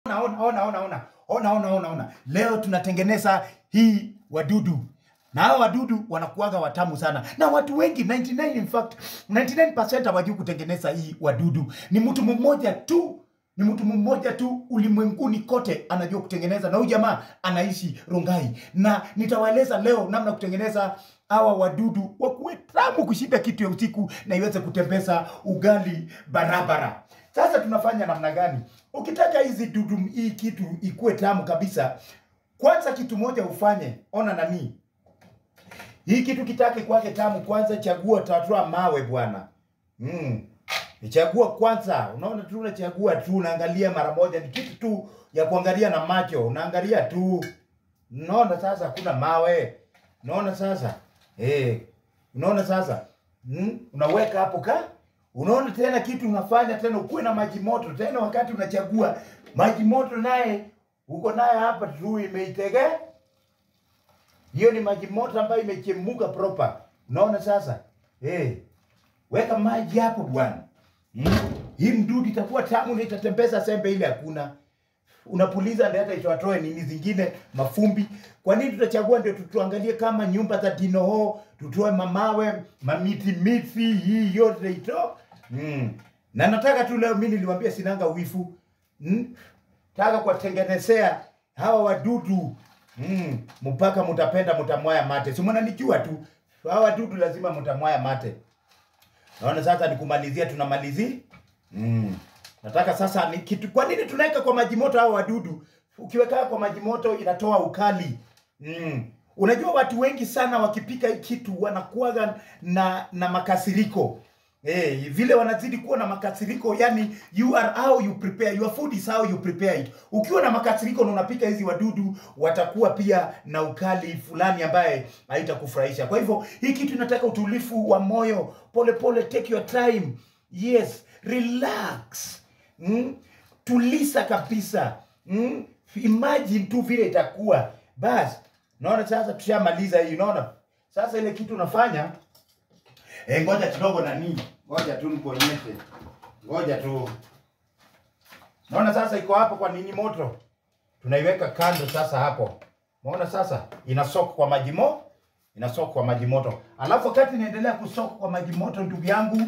Ona, ona, ona, ona, ona, ona, ona, ona, ona. Leo tunatengeneza hii wadudu na hao wadudu wanakuwaga watamu sana, na watu wengi 99 in fact 99% hawajui kutengeneza hii wadudu. Ni mtu mmoja tu, ni mtu mmoja tu ulimwenguni kote anajua kutengeneza, na huyu jamaa anaishi Rongai, na nitawaeleza leo namna kutengeneza hawa wadudu wakuwe tamu kushinda kitu ya usiku na iweze kutembeza ugali barabara. Sasa tunafanya namna gani? Ukitaka hizi dudu hii kitu ikuwe tamu kabisa, kwanza kitu moja ufanye, ona nani hii kitu kitake kwake tamu, kwanza chagua tatua mawe bwana. Mm. Chagua kwanza, unaona tu unachagua tu, unaangalia mara moja, ni kitu tu ya kuangalia na macho, unaangalia tu. Unaona sasa hakuna mawe. Unaona sasa? Eh. Unaona sasa? Mm? Unaweka hapo ka? Unaona tena kitu unafanya tena ukuwe na maji moto tena wakati unachagua. Maji moto naye uko naye hapa tu imeitegea hiyo ni maji moto ambayo imechemuka proper. Unaona sasa? Eh. Weka maji hapo bwana. Mm. Hii mdudu itakuwa tamu na itatembeza sembe ile hakuna. Unapuliza ndio hata itatoe nini zingine mafumbi. Kwa nini tutachagua ndio tutuangalie kama nyumba za dinoho, tutoe mamawe, mamiti miti hii yote ito. Mm. Na nataka tu leo mimi niliwaambia sinanga wifu. Mm. Taka kuwatengenezea hawa wadudu Mm, mpaka mutapenda mtamwaya mate. Si mnanijua tu. Hawa wadudu lazima mtamwaya mate. Naona sasa nikumalizia tunamalizia. Mm. Nataka sasa ni kitu kwa nini tunaweka kwa maji moto hawa wadudu? Ukiweka kwa maji moto inatoa ukali. Mm. Unajua watu wengi sana wakipika hii kitu wanakuwaga na na makasiriko. Eh, vile wanazidi kuwa na makasiriko, yani you are how you prepare your food is how you prepare it. Ukiwa na makasiriko na unapika hizi wadudu, watakuwa pia na ukali fulani ambaye haitakufurahisha. Kwa hivyo hii kitu inataka utulifu wa moyo, pole pole, take your time. Yes, relax. Mm? Tulisa kabisa. Mm? Imagine tu vile itakuwa. Basi, naona sasa tushamaliza hii, unaona? Sasa ile kitu unafanya Eh, ngoja kidogo nani. Ngoja tu nikuonyeshe. Ngoja tu. Naona sasa iko hapo kwa nini moto. Tunaiweka kando sasa hapo. Umeona sasa inasok kwa maji mo inasok kwa maji moto. Alafu wakati inaendelea kusok kwa maji moto, ndugu yangu,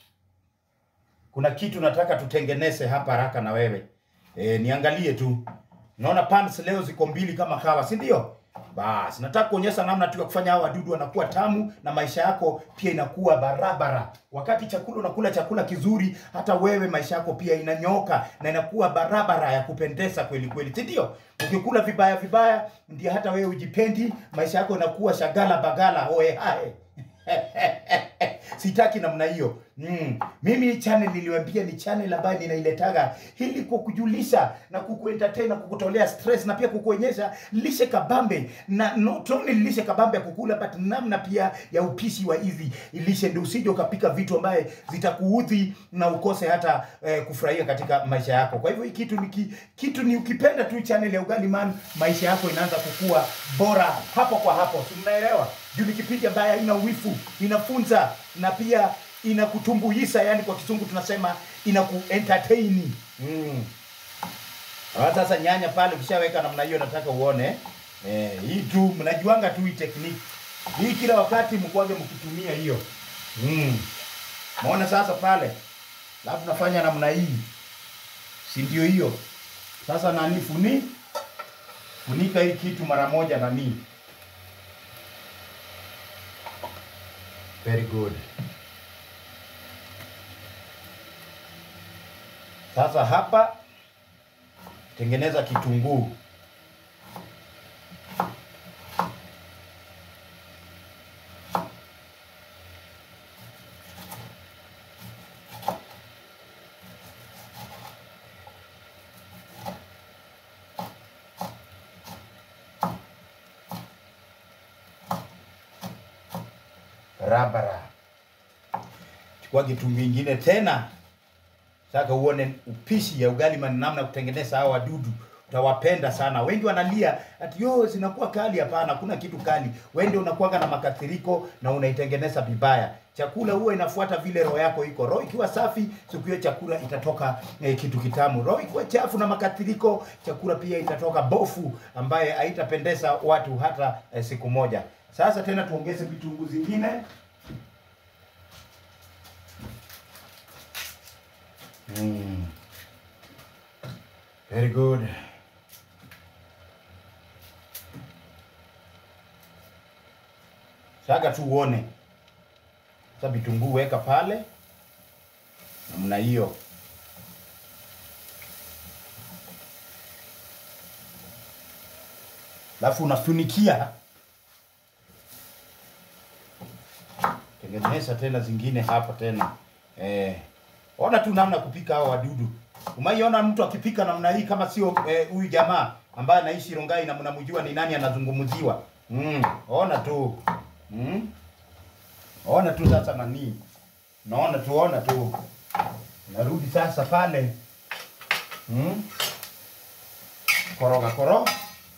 kuna kitu nataka tutengeneze hapa haraka na wewe. E, niangalie tu. Naona pans leo ziko mbili kama kawa, si ndio? Basi nataka kuonyesha namna tu ya kufanya hao wadudu wanakuwa tamu na maisha yako pia inakuwa barabara. Wakati chakula unakula chakula kizuri, hata wewe maisha yako pia inanyoka na inakuwa barabara ya kupendeza kweli kweli, si ndio? Ukikula vibaya vibaya, ndio hata wewe ujipendi, maisha yako inakuwa shagala bagala oe hae. Sitaki namna hiyo. Mm. Mimi hii channel niliwaambia ni channel ambayo ninailetaga ili kukujulisha na kukuentertain na kukutolea stress na pia kukuonyesha lishe kabambe na not only lishe kabambe ya kukula but namna pia ya upishi wa hizi lishe, ndio usije ukapika vitu ambaye zitakuudhi na ukose hata eh, kufurahia katika maisha yako. Kwa hivyo hii kitu ni ki, kitu ni ukipenda tu channel ya Ugali Man, maisha yako inaanza kukua bora hapo kwa hapo, si mnaelewa? Juu ni kipindi ambaye haina wifu, inafunza na pia inakutumbuisha, yani kwa kizungu tunasema inakuentertain. Mm. Ah, Sasa nyanya pale ukishaweka namna hiyo, nataka uone eh, hii tu mnajuanga tu hii technique hii, kila wakati mkuage mkitumia hiyo mm. Maona sasa pale, alafu nafanya namna hii, si ndio hiyo? Sasa nani funi funika hii kitu mara moja nani. Very good. Sasa hapa tengeneza kitunguu. Barabara. Chukua kitunguu ingine tena Sasa uone upishi ya ugali man namna ya kutengeneza hawa wadudu utawapenda sana. Wengi wanalia ati yo zinakuwa kali. Hapana, hakuna kitu kali. Wewe ndio unakuwaga na makasiriko na unaitengeneza vibaya. Chakula huwa inafuata vile roho yako iko. Roho ikiwa safi, siku hiyo chakula itatoka eh, kitu kitamu. Roho ikiwa chafu na makasiriko, chakula pia itatoka bofu ambaye haitapendeza watu hata eh, siku moja. Sasa tena tuongeze vitunguu zingine. Mm. Very good. Saka tu uone. Sasa vitunguu weka pale namna hiyo. Alafu unafunikia. Tengeneza tena zingine hapa tena. Eh, ona tu namna kupika hao wadudu. Umaiona mtu akipika namna hii kama sio eh, huyu jamaa ambaye anaishi Rongai na mnamjua ni nani anazungumziwa. Mm, ona tu. Mm. Ona tu sasa nani. Naona tu, ona tu. Narudi sasa pale. Mm. Koroga koroga.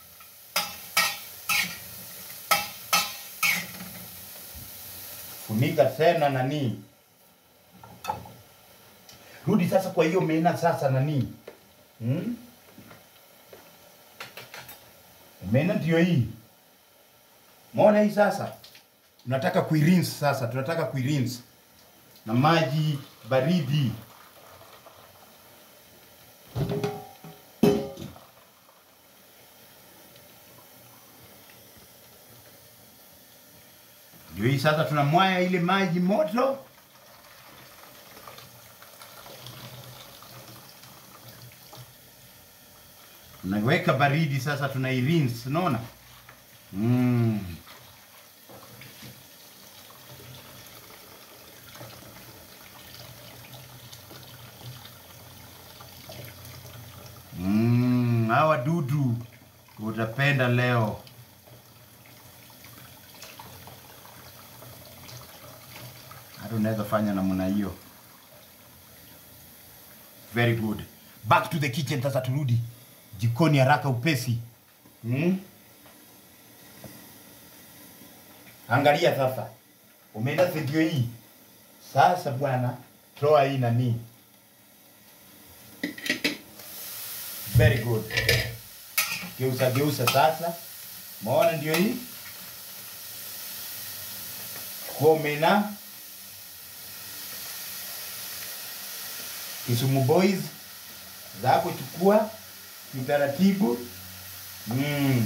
Funika tena nani. Rudi sasa kwa hiyo mena sasa nani. Hmm? Mena ndio hii. Muona hii sasa. Tunataka kuirinse sasa, tunataka kuirinse na maji baridi. Ndio hii sasa tunamwaya ile maji moto. Tunaweka baridi sasa tunairinse, unaona? Mm. Mm, hawa dudu utapenda leo. Hata unaweza fanya namna hiyo. Very good. Back to the kitchen sasa turudi. Jikoni haraka upesi. Mm? Angalia sasa. Umeenda video hii. Sasa bwana, toa hii nani. Very good. Geuza geuza sasa. Maona ndio hii. Chukua omena. Kisumu Boys zako chukua utaratibu. Mm.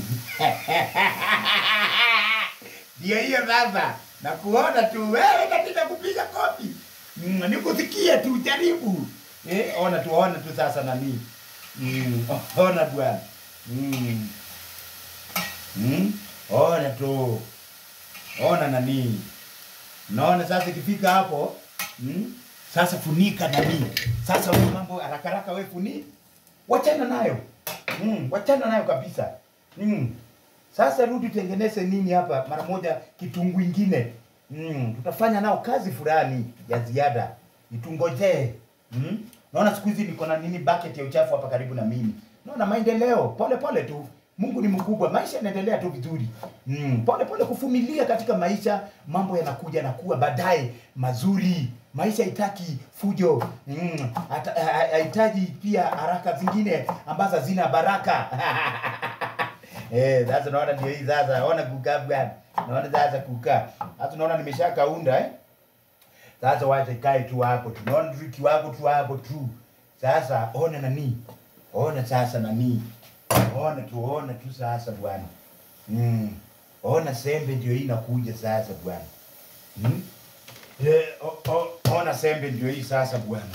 Ndio hiyo sasa. Na kuona tu wewe katika kupiga kofi. Mm, nikusikie tu jaribu. Eh, ona tu ona tu sasa nani. Mm, ona bwana. Mm. Mm, ona tu. Ona nani. Naona sasa ikifika hapo, mm, sasa funika nani. Sasa wewe mambo haraka haraka wewe funi. Wachana nayo. Mm, wachana nayo kabisa. Mm. Sasa rudi tengeneze nini hapa mara moja kitunguu ingine. Mm, tutafanya nao kazi fulani ya ziada. Itungojee. Mm? Naona siku hizi niko na nini bucket ya uchafu hapa karibu na mimi. Naona maendeleo pole pole tu. Mungu ni mkubwa, maisha yanaendelea tu vizuri. Mm, pole pole kuvumilia katika maisha, mambo yanakuja na kuwa baadaye mazuri. Maisha haitaki fujo. Mm, hata- ha- hahitaji pia haraka zingine ambazo hazina baraka. Eh, sasa naona ndio hii sasa. Naona kukaa bwana. Naona sasa kukaa. Sasa naona nimeshakaunda eh. Sasa wacha ikae tu hapo. Tunaona tu kiwango tu hapo tu. Sasa ona nani? Ona sasa nani? Ona tu ona tu sasa bwana. Mm. Ona sembe ndio hii inakuja sasa bwana. Mm? Eh, o, o, ona sembe ndio hii sasa bwana.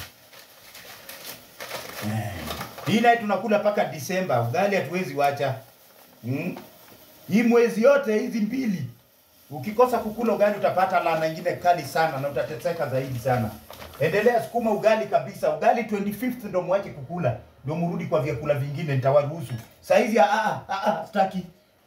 Eh. Hii naye tunakula mpaka Disemba. Ugali hatuwezi wacha. Mm? Hii mwezi yote hizi mbili ukikosa kukula ugali utapata laana nyingine kali sana na utateseka zaidi sana. Endelea sukuma ugali kabisa. Ugali 25th ndo mwache kukula. Ndio mrudi kwa vyakula vingine nitawaruhusu. Saa hizi ah ah ah sitaki.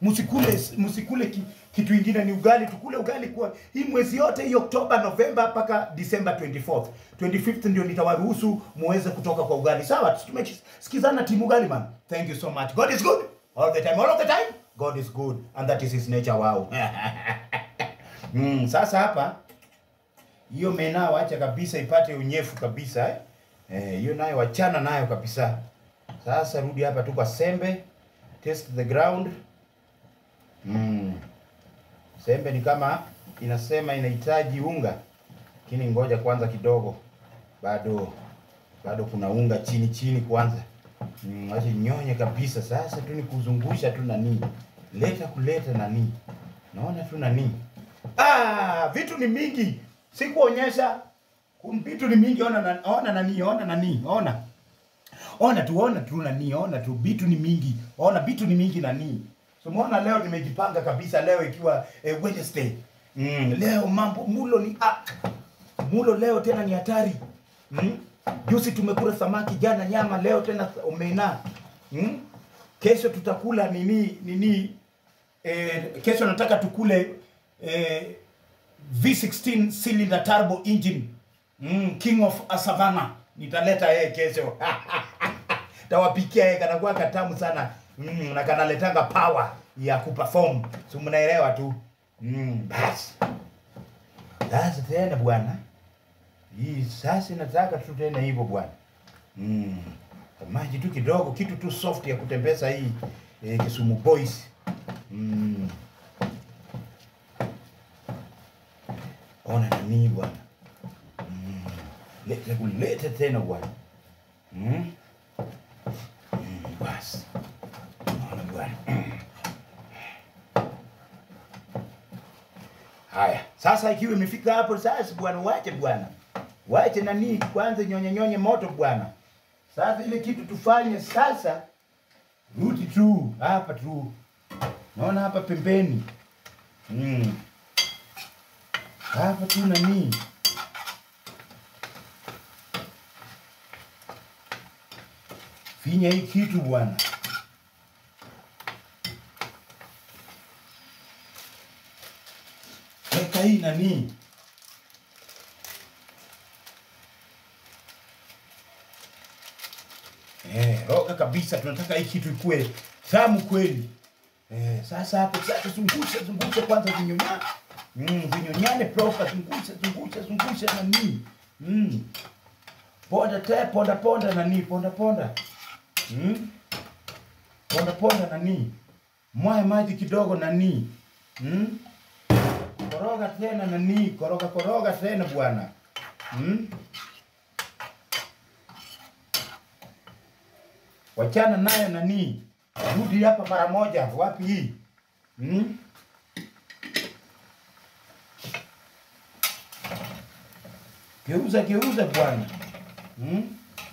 msikule msikule ki, kitu ingine ni ugali tukule ugali kwa hii mwezi yote hii Oktoba Novemba mpaka December 24th 25th ndio nitawaruhusu muweze kutoka kwa ugali sawa tumesikizana timu ugali man thank you so much God is good all the time all of the time God is good and that is his nature wow mm, sasa hapa hiyo mena wacha kabisa ipate unyefu kabisa eh. Eh, hiyo nayo wachana nayo kabisa. Sasa rudi hapa tu kwa sembe, test the ground. Mm. Sembe ni kama inasema inahitaji unga, lakini ngoja kwanza kidogo, bado bado kuna unga chini chini kwanza. Mm, wacha nyonye kabisa. Sasa tu ni kuzungusha tu nani, leta kuleta nani, naona tu nani. Ah, vitu ni mingi, sikuonyesha vitu ni mingi. Ona na, ona nani, ona nani, ona ona tu, ona tu nani, ona tu, vitu ni mingi, ona vitu ni mingi nani. So muona leo nimejipanga kabisa, leo ikiwa eh, Wednesday. Mm, leo mambo mulo ni ah, mulo leo tena ni hatari. Mm? Juzi tumekula samaki, jana nyama, leo tena omena. Mm? Kesho tutakula nini nini eh, kesho nataka tukule eh, V16 cylinder turbo engine mm, King of Savannah nitaleta yeye kesho tawapikia yeye kanakuwa katamu sana mm, na kanaletanga power ya kuperform so mnaelewa tu mm, basi sasa tena bwana hii sasa nataka tu tena hivyo bwana mm, maji tu kidogo kitu tu soft ya kutembeza hii eh, Kisumu Boys mm. ona nani bwana mm. leta kuleta tena bwana mm. mm. basi ona bwana haya sasa ikiwa imefika hapo sasa bwana wache bwana wache nani kwanza nyonye nyonye moto bwana sasa ile kitu tufanye sasa rudi tu hapa tu naona hapa pembeni mm. hapa tu nani finya hii kitu bwana weka hii nani Eh, roga kabisa, tunataka hii kitu ikue tamu kweli. Eh, sasa hapo sasa zungusha zungusha kwanza vinyonya. Mm, vinyonyane proper zungusha zungusha zungusha nani. Mm. Ponda te ponda ponda nani ponda ponda. Mm. Ponda ponda nani. Mwaya maji kidogo nani. Mm. Koroga tena nani, koroga koroga tena bwana. Mm. Wachana nayo nani, rudi hapa mara moja. Wapi hii hmm? Geuza geuza bwana hmm?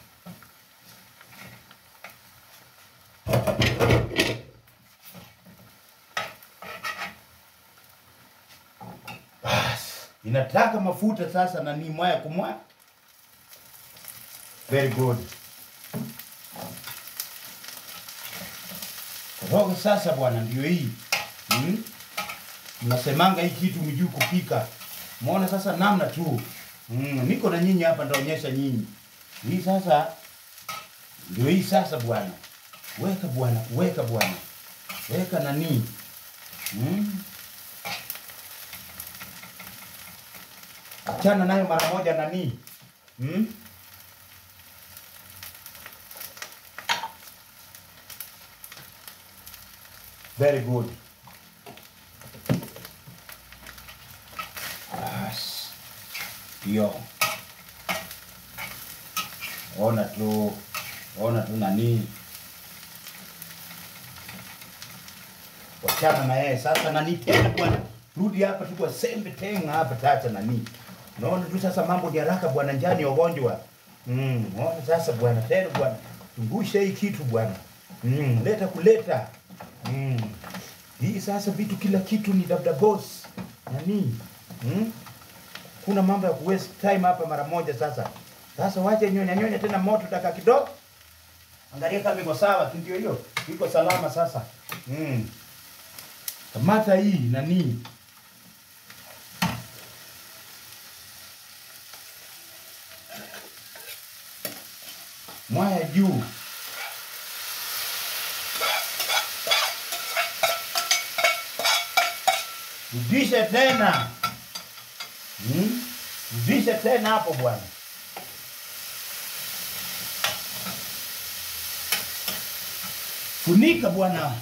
Bas, inataka mafuta sasa nani, mwaya kumwaya. Very good. Roho sasa bwana, ndio hii hmm? Mnasemanga hii kitu mjui kupika. Muona sasa namna tu mm, niko na nyinyi hapa, ndaonyesha nyinyi hii sasa. Ndio hii sasa bwana, weka bwana, weka bwana, weka nani hmm? Achana nayo mara moja nani hmm? Very good. Bas. Hiyo. Ona tu, ona tu nani. Wachana na yeye sasa nani tena bwana. Rudi hapa tu kwa sembe tena hapa tata nani. Naona tu sasa mambo ni haraka bwana, njani ugonjwa. Mm, naona sasa bwana tena bwana. Tungusha hii kitu bwana. Mm, leta kuleta. Mm. Hii sasa vitu kila kitu ni dabda boss. Nani? Mm? Kuna mambo ya kuwaste time hapa mara moja sasa. Sasa wache nyonya nyonya tena moto dakika kidogo. Angalia kama iko sawa, si ndio hiyo? Iko salama sasa. Mm. kamata hii nani mwaya juu rudisha tena hmm? rudisha tena hapo bwana funika bwana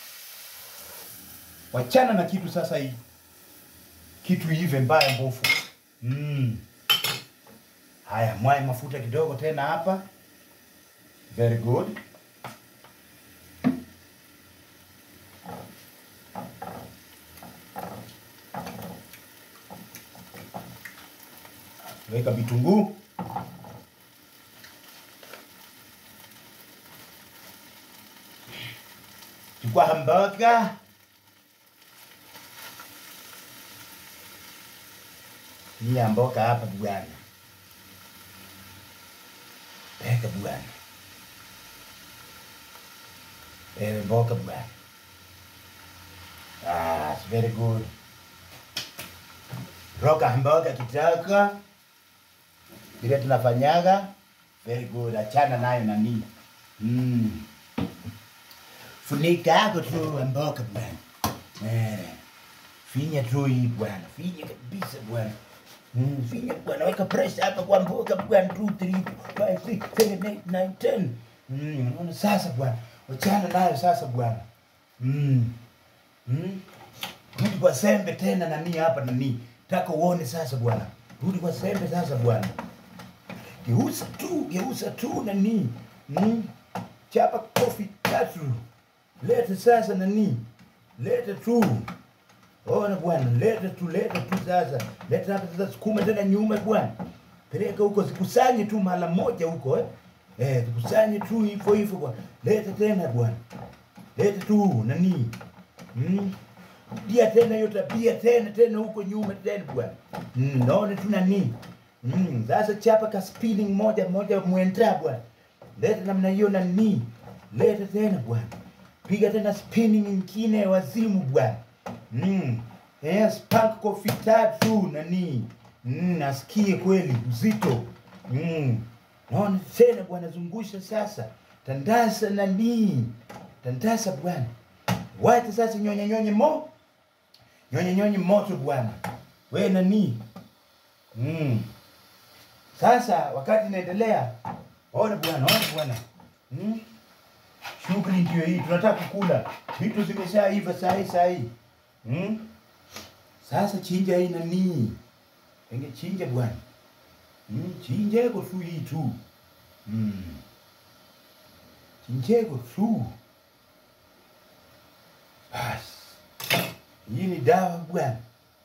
wachana na kitu sasa hii kitu hive mbaya mbofu mm. haya mwae mafuta kidogo tena hapa very good weka vitunguu chukua hamburger ni amboka hapa bwana weka bwana ewe mboka bwana ah, it's very good roka hamburger kitaka vile tunafanyaga very good achana nayo nani mm. funika yako tu amboka bwana Eh, finya tu hii bwana finya kabisa bwana Mm, finya bwana weka pressure hapa kwa mboka bwana 2 3 5 6 7 8 9 10 mm unaona sasa bwana wachana nayo sasa bwana mm mm rudi kwa sembe tena nani hapa nani taka uone sasa bwana rudi kwa sembe sasa bwana geuza tu geuza tu nani mm? chapa kofi tatu leta sasa nani leta tu ona bwana leta tu leta tu sasa leta hapa sasa sukuma tena nyuma bwana peleka huko zikusanye tu mara moja huko eh eh zikusanye tu hivyo hivyo bwana leta tena bwana leta tu nani mm? dia tena hiyo tabia tena tena huko nyuma tena bwana mm, naona tu nani mm, sasa chapa ka spinning moja moja mwenda bwana leta namna hiyo nani leta tena bwana piga tena spinning nyingine wazimu bwana mm. eh, spank kofi tatu nani mm, nasikie kweli uzito mm. naona tena bwana zungusha sasa tandasa nani tandasa bwana wacha sasa nyonye nyonye mo nyonye nyonye moto bwana we nani mm. sasa wakati inaendelea ona bwana ona bwana mm. shughuli ndio hii tunataka kukula vitu zimeshaiva sahi sahi mm. sasa chinja hii nani enge chinja bwana mm. chinjeko tu hii tu mm. chinjeko tu basi hii ni dawa bwana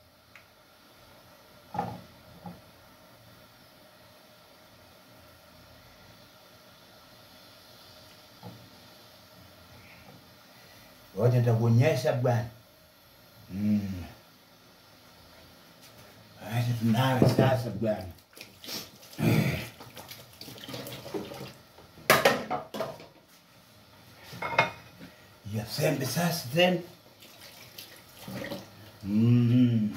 Ngoja nitakuonyesha bwana. Mm. Acha tunawe sasa bwana. Ya sembe sasa tena. Mm.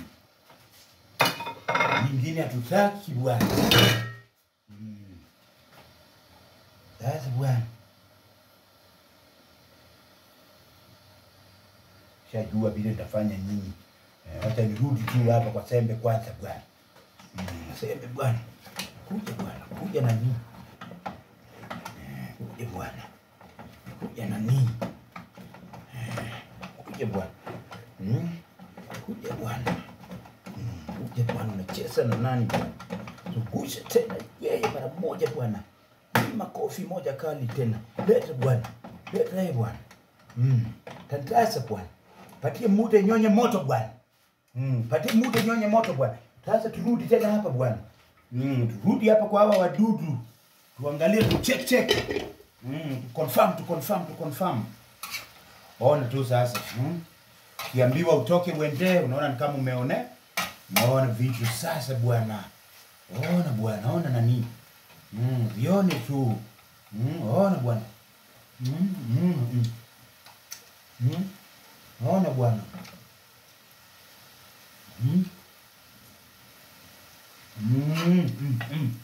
Nyingine hatutaki bwana. Mm. Sasa bwana. shajua vile nitafanya nyinyi. Eh, Wacha nirudi tu hapa kwa sembe kwanza bwana. Mm, sembe bwana, kuja bwana, kuja na nini? Eh, Kuja bwana, kuja na nini? Eh, Kuja bwana, Mm, kuja bwana, Mm, kuja bwana, unacheza na nani bwana? Zungusha tena yeye mara moja bwana, Hii makofi moja kali tena, leta bwana, leta yeye bwana. Mm. Tantasa bwana. Patie muda nyonye moto bwana. Mm. Patie muda nyonye moto bwana. Sasa turudi tena hapa bwana. Mm. Turudi hapa kwa hawa wadudu. Tuangalie tu check check. Mm. Tu confirm tu confirm tu confirm. Ona tu sasa. Mm. Kiambiwa utoke uende, unaona ni kama umeone. Unaona vitu sasa bwana. Ona bwana, ona nani. Mm. Vione tu. Mm. Ona bwana. Mm. Mm. Mm. Hmm? Naona bwana. mm.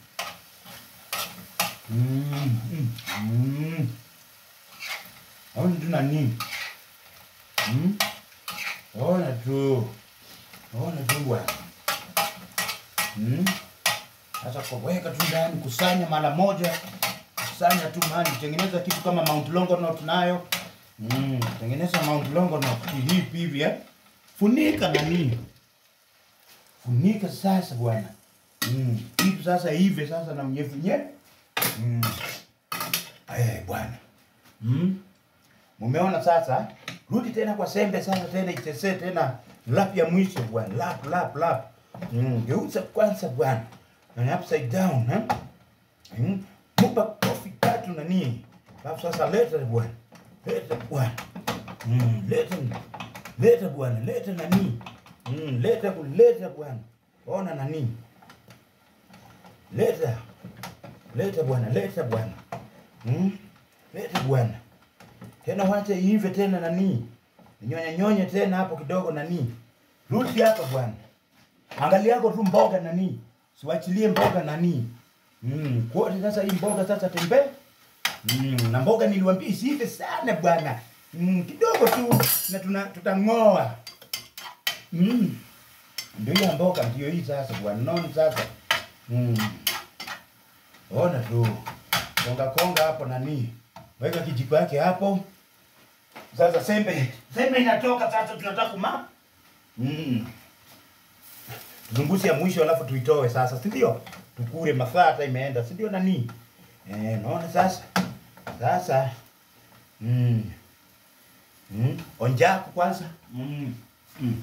Mm, mm, mm. Ona tu nani? Mm? Ona tu. Ona tu bwana. Mm? Sasa kwa weka tu ndani, kusanya mara moja, kusanya tu mahali, tengeneza kitu kama Mount Longonot nayo. Mm, tengeneza Mount Longonot hivi hivi eh. Funika nani? Funika sasa bwana. Mm, kitu sasa hivi sasa na mnyevu nye. Mm. Eh bwana. Mm. Mumeona sasa? Rudi tena kwa sembe sasa tena ichezee tena lap ya mwisho bwana. Lap lap lap. Mm, geuza kwanza bwana. Na upside down, eh? Mm. Mupa kofi tatu na nini? Alafu sasa leta bwana. Leta bwana. Mm, leta. Leta bwana, leta nani? Mm, leta kuleta bwana. Ona nani? Leta. Leta bwana, leta bwana. Mm? Leta bwana. Tena wacha iive tena nani? Nyonye nyonye tena hapo kidogo nani? Rudi hapa bwana. Angalia yako tu mboga nani? Siwachilie mboga nani? Mm, kwote sasa hii mboga sasa tembe. Mm, na mboga niliwaambia isiive sana bwana. Mm, kidogo tu na tuna tutang'oa. Mm. Ndio hiyo mboga ndio hii sasa bwana. Unaona sasa? Mm. Ona tu. Konga konga hapo nani? Weka kijiko yake hapo. Sasa sembe, sembe inatoka sasa tunataka kuma. Mm. Zungusi ya mwisho alafu tuitoe sasa, si ndio? Tukure masaa hata imeenda, si ndio nani? Eh, naona sasa. Sasa. Mm. Mm. Onjako kwanza. Mm. Mm.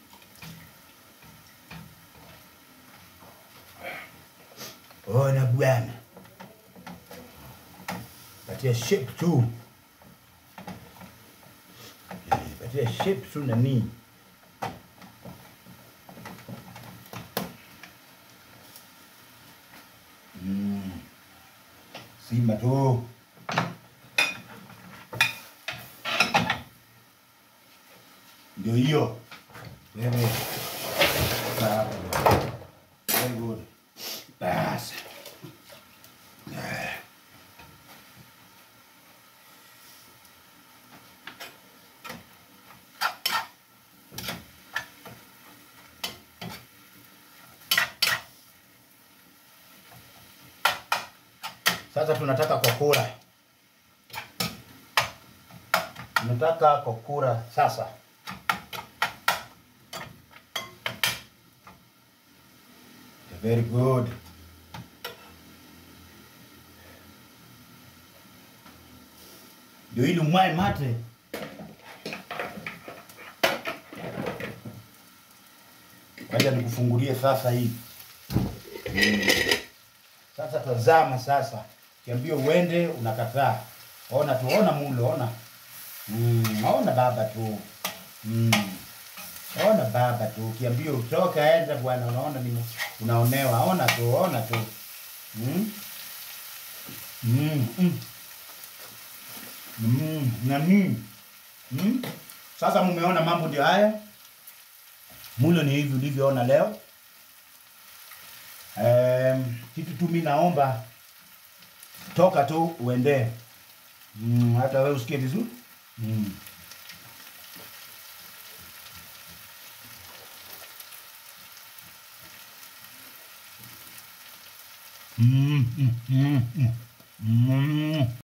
Ona bwana. Patia shape tu. Eh, Patia shape tu nani. Mm. Sima tu. Ndio hiyo. Wewe. Sawa. Very good. Basi. Sasa tunataka kokura. Tunataka kokura sasa. Very good. Ndio ili umwae mate. Wacha nikufungulie sasa hii. Mm. Sasa tazama sasa. Kiambio uende unakataa. Ona tu, ona mulo, ona. Mm, ona baba tu. Mm. Ona baba tu. Kiambio utoka enda bwana, unaona ni unaonewa. Ona tu, ona tu. Mm. Mm. Mm. Mm. Nani? Mm. Sasa mumeona mambo ndio haya. Mulo ni hivi ulivyoona leo. Um, kitu tu mimi naomba toka tu uende. Mm, hata wewe usikie vizuri. Mm. Mm, mm, mm, mm, mm.